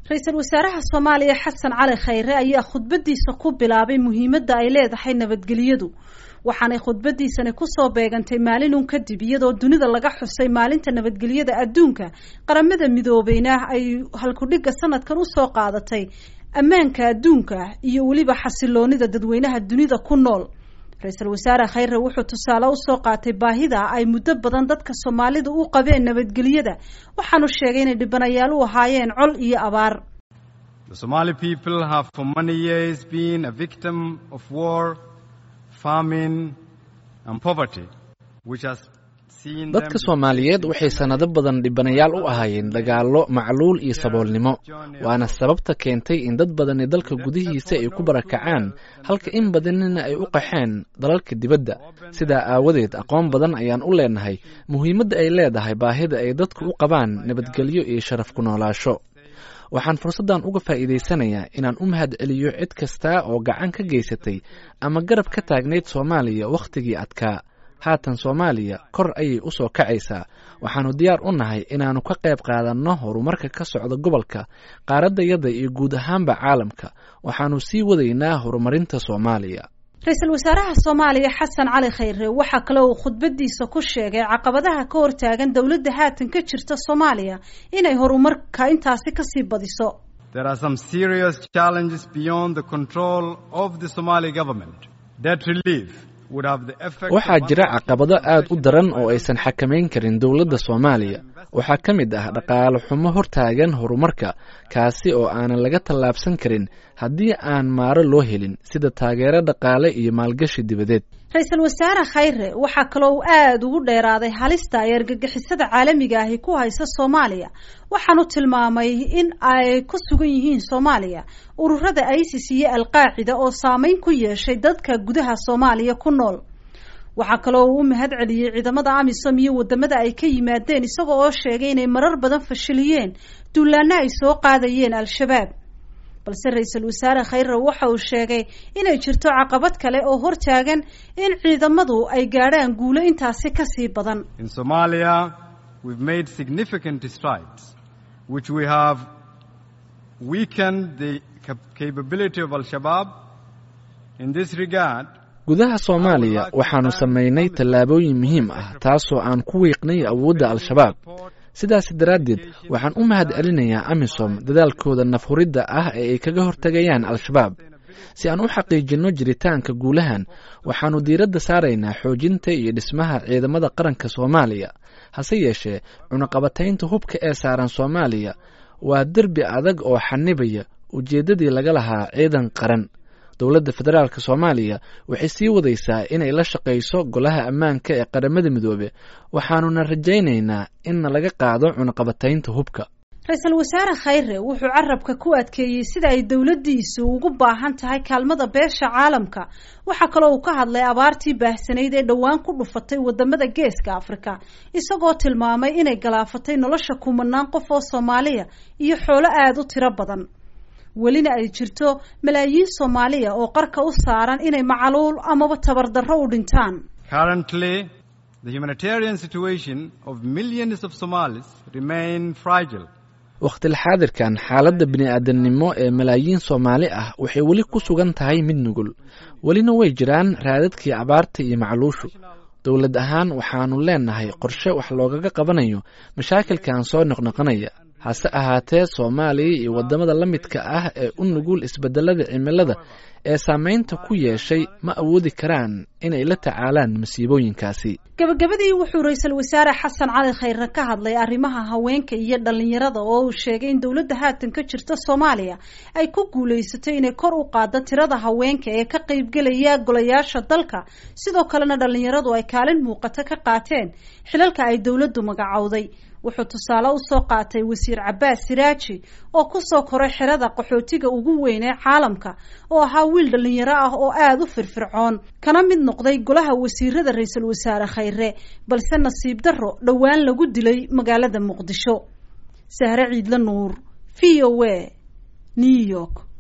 ra-iisul wasaaraha soomaaliya xasan cali khayre ayaa khudbadiisa ku bilaabay muhiimadda ay leedahay nabadgelyadu waxaanay khudbadiisani kusoo beegantay maalinun kadib iyadoo dunida laga xusay maalinta nabadgelyada adduunka qaramada midoobeyna ay halkudhigga sanadkan usoo qaadatay ammaanka adduunka iyo weliba xasiloonida dadweynaha dunida ku nool ra-iisul wasaare khayre wuxuu tusaale usoo qaatay baahida ay muddo badan dadka soomaalida u qabeen nabadgelyada waxaanu sheegay inay dhibanayaal u ahaayeen col iyo abaar The Somali people have for many years been a victim of war, famine and poverty, which has seen them dadka soomaaliyeed waxay sannado badan dhibanayaal u ahaayeen dagaallo macluul iyo saboolnimo waana sababta keentay in dad badani dalka gudihiisa ay ku barakacaan halka in badanina ay u qaxeen dalalka dibadda sidaa aawadeed aqoon badan ayaan u leenahay muhiimadda ay leedahay baahida ay dadku u qabaan nabadgelyo iyo sharaf ku noolaasho waxaan fursaddan uga faa'iidaysanayaa inaan u mahad celiyo cid kasta oo gacan ka geysatay ama garab ka taagnayd soomaaliya wakhtigii adkaa haatan soomaaliya kor ayay u soo kacaysaa waxaannu diyaar u nahay inaannu ka qayb qaadanno horumarka ka socda gobolka qaaraddayada iyo guud ahaanba caalamka waxaannu sii wadaynaa horumarinta soomaaliya ra-iisul wasaaraha soomaaliya xasan cali khayre waxaa kale uu khudbadiisa ku sheegay caqabadaha ka hortaagan dowladda haatan ka jirta soomaaliya inay horumarka intaasi kasii badiso there are some serious challenges beyond the control of the Somali government. Debt relief would have the effect waxaa of jira caqabado aad u daran oo aysan xakamayn karin dowladda soomaaliya waxaa ka mid ah dhaqaale xumo hortaagan horumarka kaasi oo aanan laga tallaabsan karin haddii aan maaro loo helin sida taageero dhaqaale iyo maalgashi dibadeed ra-iisul wasaare khayre waxaa kaloo uu aada ugu dheeraaday halista ay argagixisada caalamiga ahi ku haysa soomaaliya waxaanu tilmaamay in ay ku sugan yihiin soomaaliya ururada isis iyo alqaacida oo saameyn ku yeeshay dadka gudaha soomaaliya ku nool waxaa kaloo uu u mahad celiyey ciidamada amisom iyo wadamada ay ka yimaadeen isaga oo sheegay inay marar badan fashiliyeen duulaana ay soo qaadayeen al-shabaab balse ra-iisul wasaare khayre waxa uu sheegay inay jirto caqabad kale oo hortaagan in ciidamadu ay gaadhaan guulo intaasi kasii badan In Somalia, we've made significant strides, which we have weakened the cap- capability of Al-Shabaab. In this regard, gudaha soomaaliya waxaannu samaynay tallaabooyin muhiim ah taasoo aan ku wiiqnay awoodda al-shabaab sidaas daraaddeed waxaan u mahad celinayaa amisom dadaalkooda nafhuridda ah ee ay kaga hortegayaan al-shabaab si aan u xaqiijinno jiritaanka guulahan waxaannu diiradda saaraynaa xoojinta iyo dhismaha ciidamada qaranka soomaaliya hase yeeshee cunaqabataynta hubka ee saaran soomaaliya waa derbi adag oo xanibaya ujeeddadii laga lahaa ciidan qaran dowladda federaalk soomaaliya waxay sii wadaysaa inay la shaqayso golaha ammaanka ee qaramada midoobe waxaanuna rajaynaynaa inna laga qaado cunaqabataynta hubka ra-iisul wasaare khayre wuxuu carabka ku adkeeyey sida ay dowladdiisu ugu baahan tahay kaalmada beesha caalamka waxaa kaloo uu ka hadlay abaartii baahsanayd ee dhowaan ku dhufatay wadamada geeska afrika isagoo tilmaamay inay galaafatay nolosha kumanaan qof oo soomaaliya iyo xoolo aada u tiro badan welina ay jirto malaayiin soomaaliya oo qarka u saaran inay macaluul amaba tabardarro u dhintaan currently, the humanitarian situation of millions of Somalis remain fragile. wakhtilxaadirkan xaaladda bini-aadamnimo ee malaayiin soomaali ah waxay weli ku sugan tahay mid nugul welina way jiraan raadadkii abaarta iyo macluushu dowlad ahaan waxaannu leenahay qorshe wax loogaga qabanayo mashaakilkan soo noqnoqonaya hase ahaatee soomaaliya iyo waddamada la midka ah ee u nugul isbeddelada cimilada ee saameynta ku yeeshay ma awoodi karaan inay la tacaalaan masiibooyinkaasi gabagabadii wuxuu ra-iisul wasaare xasan cali khayre ka hadlay arrimaha haweenka iyo dhalinyarada oo uu sheegay in dowladda haatan ka jirta soomaaliya ay ku guulaysatay inay kor u qaaddo tirada haweenka ee ka qaybgelaya golayaasha dalka sidoo kalena dhalinyaradu ay kaalin muuqato ka qaateen xilalka ay dowladdu magacowday wuxuu tusaale usoo qaatay wasiir cabaas siraaji oo kusoo koray xerada qaxootiga ugu weyn ee caalamka oo ahaa wiil dhalinyaro ah oo aada u firfircoon kana mid noqday golaha wasiirada ra-iisul wasaare khayre balse nasiib darro dhowaan lagu dilay magaalada muqdisho sahre ciidla nuur v o a new york